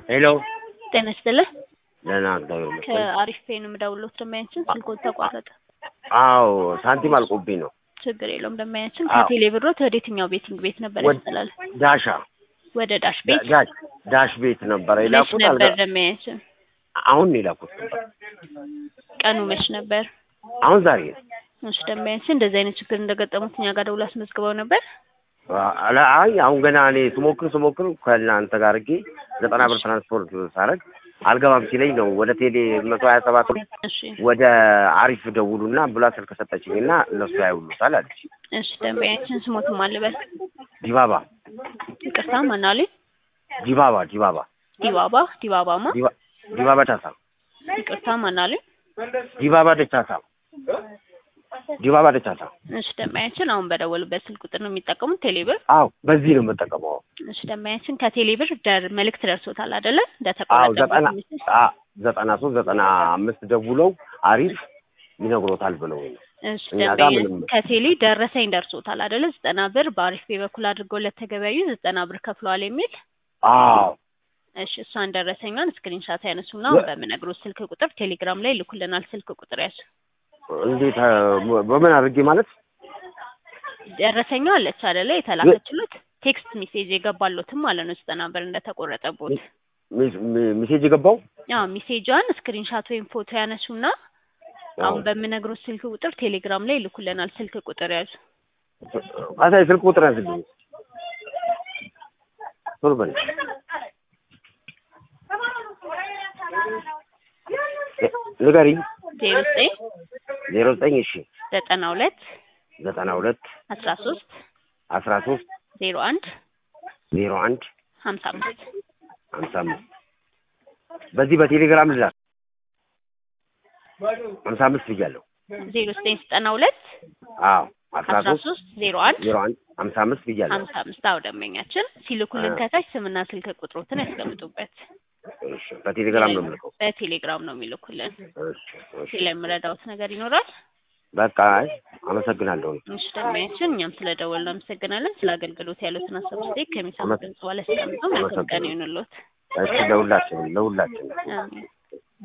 ሄሎ ጤና ይስጥልህ። ደህና እግዚአብሔር ይመስገን። ከአሪፍ ፔን የምደውልዎት ደንበኛችን ስልክዎት ተቋረጠ። አዎ ሳንቲም አልቆብኝ ነው። ችግር የለውም ደንበኛችን አዎ። ከቴሌ ብሮት ወደ የትኛው ቤቲንግ ቤት ነበር ወደ- ያስተላል? ዳሻ ወደ ዳሽ ቤት ዳሽ ዳሽ ቤት ነበረ መች የላኩት። ነበር አልጋ- ደንበኛችን? አሁን ነው የላኩት ነበር። ቀኑ መች ነበር? አሁን ዛሬ ነው። እሺ ደንበኛችን እንደዚህ አይነት ችግር እንደገጠሙት እኛ ጋር ደውሎ አስመዝግበው ነበር። አላ- አይ አሁን ገና እኔ ስሞክር ስሞክር ከእናንተ ጋር አድርጌ ዘጠና ብር ትራንስፖርት ሳረግ አልገባም ሲለኝ ነው ወደ ቴሌ መቶ ሀያ ሰባት እሺ ወደ አሪፍ ደውሉና ብላ ስልክ ሰጠችኝ እና እነሱ ያውሉታል አለች። እሺ ደንበኛችን ስሞትም አልበል ዲባባ ይቅርታ ማናሌ ዲባባ ዲባባ ዲባባ ዲባባማ ዲባ- ዲባባ ደቻሳ ይቅርታ ማናሌ ዲባባ ደቻሳ ዲባባ ደቻሳ። እሺ ደንበኛችን አሁን በደወሉበት ስልክ ቁጥር ነው የሚጠቀሙት ቴሌብር አዎ በዚህ ነው የምጠቀመው። እሺ ደንበኛችን ከቴሌብር ደር መልእክት ደርሶታል አይደለ? አዎ እንደተቆረጠ ዘጠና አ- ዘጠና ሶስት ዘጠና አምስት ደውለው አሪፍ ይነግሮታል ብለው ነው። እሺ እኛ ጋር ደንበኛ ምንም- ከቴሌ ደረሰኝ ደርሶታል አይደለ? ዘጠና ብር በአሪፍ ፔ በኩል አድርገው ለተገበያዩ ዘጠና ብር ከፍለዋል የሚል አዎ እሺ እሷን ደረሰኛን ስክሪንሻት ያነሱና አሁን በምነግሮት ስልክ ቁጥር ቴሌግራም ላይ ይልኩልናል። ስልክ ቁጥር ያዙ። እንዴት አ፣ በምን አድርጌ ማለት ደረሰኛ አለች አይደለ? የተላከችሉት ቴክስት ሜሴጅ የገባሎትም ማለት ነው ዘጠና ብር እንደተቆረጠቦት። ሜ- ሜ- ሜሴጅ የገባው ያው ሜሴጇን ስክሪንሻት ወይም ፎቶ ያነሱና አሁን በምነግሮት ስልክ ቁጥር ቴሌግራም ላይ ይልኩልናል። ስልክ ቁጥር ያዙ። አሳይ ስልክ ቁጥር ያዝልኝ ቶሎ በል እ- ንገሪኝ ዜሮ ዘጠኝ ዜሮ ዘጠኝ እሺ ዘጠና ሁለት ዘጠና ሁለት አስራ ሶስት አስራ ሶስት ዜሮ አንድ ዜሮ አንድ ሀምሳ አምስት ሀምሳ አምስት በዚህ በቴሌግራም ልላክ ሀምሳ አምስት ብያለሁ ዜሮ ዘጠኝ ዘጠና ሁለት አዎ አስራ አስራ ሶስት ሶስት ዜሮ አንድ ዜሮ አንድ ሀምሳ አምስት ብያለሁ ሀምሳ አምስት አዎ ደንበኛችን ሲልኩልን አዎ። ከታች ስምና ስልክ ቁጥሮትን ያስቀምጡበት። እሺ በቴሌግራም ነው የምልከው በቴሌግራም ነው የሚልኩልን። እሺ እሺ ስለምረዳውት ነገር ይኖራል? በቃ አይ አመሰግናለሁ እሺ ደንበኛችን እኛም ስለደወልን አመሰግናለን። ስለ አገልግሎት ያሉትን ሀሳብ ስቴክ ከሚሰሙ ድምጽ በኋላ ያስቀምጡ። መልካም ቀን ይሁንልዎት። እሺ ለሁላችንም ለሁላችንም አሜን።